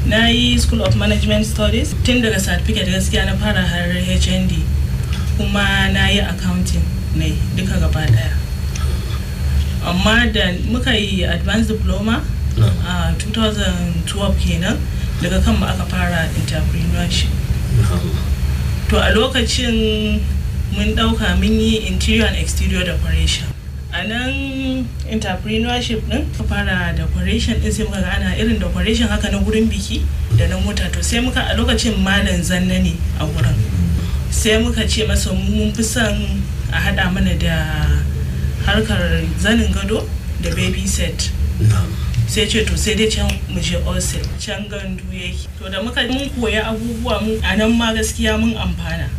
na yi school of management studies tun daga certificate gaskiya na fara har hnd kuma na yi accounting ne duka gaba daya amma da muka yi advanced diploma a 2012 kenan daga kanmu aka fara entrepreneurship to a lokacin mun dauka mun yi interior and exterior decoration a nan entrepreneurship din ka fara decoration din sai muka ga ana irin decoration haka na gurin biki da na mota to sai muka a lokacin malam zanna ne a gurin sai muka ce masa mun fi son a hada mana da harkar zanin gado da baby set sai ce to sai dai can mu je osel can gandu yake to da muka mun koya abubuwa mu a nan ma gaskiya mun amfana